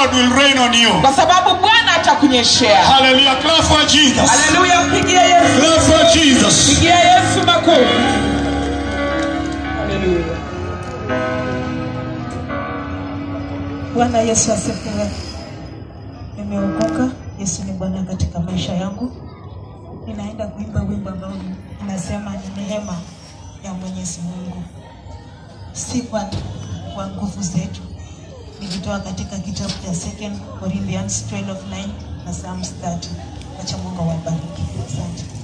God will rain on you. kwa sababu bwana atakunyeshea Hallelujah. Clap for Jesus. haleluya mpigie yesu Clap for Jesus. pigia yesu makofi haleluya Bwana Yesu asifiwe. Nimeokoka. Yesu ni Bwana katika maisha yangu. Ninaenda kuimba wimbo ambao inasema ni neema ya Mwenyezi Mungu, si kwa, kwa nguvu zetu. Nilitoa katika kitabu cha 2 Corinthians 12:9 na Psalms 30. Acha Mungu awabariki. Asante.